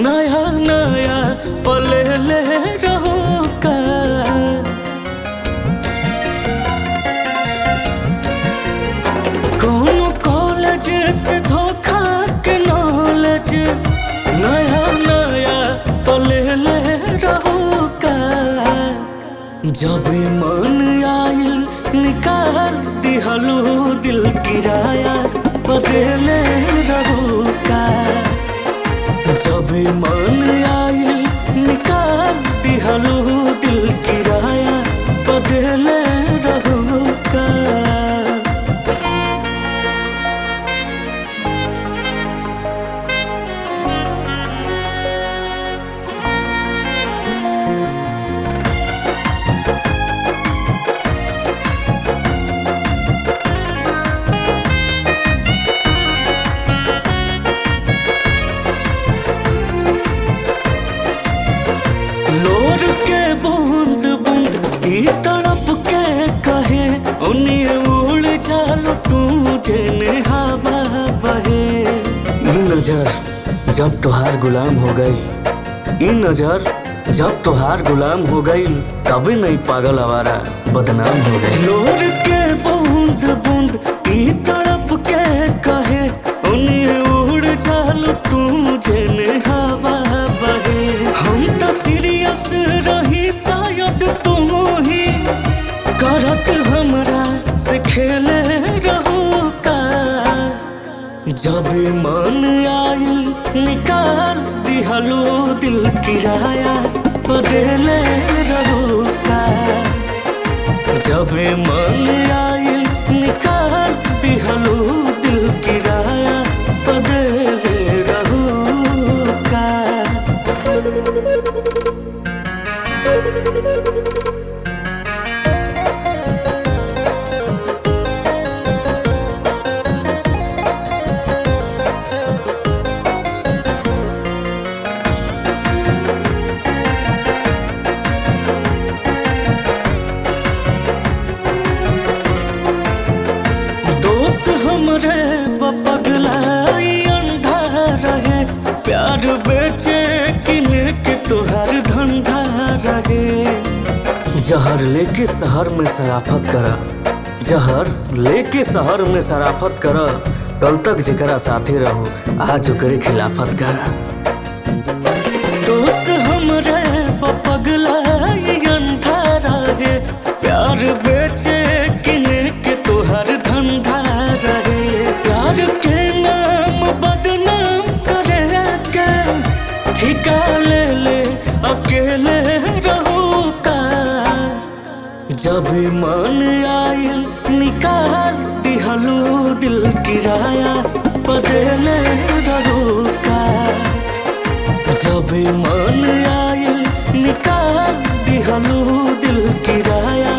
नया नया पले ले रहो का कौन कॉलेज से धोखा के नॉलेज नया नया पले ले रहो का जब मन आइल निकाल दिहलो दिल किराया बदले रहो का जब मन आइल निकाल दिहलो दिल किराया बदले रहो का लोर के बूंद बूंद ई तड़प के कहे उन्हें उड़ जालो तू जेने हवा बहे ई नजर जब तोहार गुलाम हो गई ई नजर जब तोहार गुलाम हो गई तभी नहीं पागल आवारा बदनाम हो गई लोर के बूंद बूंद ई तड़प के कहे उन्हें उड़ जालो तू जेने हवा बहे हम तो सीरियस रही शायद तुम ही करत हमरा से खेले रहो का जब मन आइल निकाल दिहलो दिल किराया बदले रहो का जब मन आइल निकाल दिहलो दिल किराया बदले रहो का दोस्त हमरे पगलाई अंधा रहे प्यार बेचे किने के तोहार धंधा रहे जहर लेके शहर में शराफत करा जहर लेके शहर में शराफत करा कल तक जेकरा साथे रहो आज ओकरे खिलाफत करा दोस्त हमरे पगलाई अंधा रहे प्यार बेचे किने के तोहर धंधा रहे प्यार के नाम बदनाम करे के ठिका ले ले अकेले रहो का जब मन आइल निकाल दिहलो दिल किराया बदले रहो का जब मन आइल निकाल दिहलो दिल किराया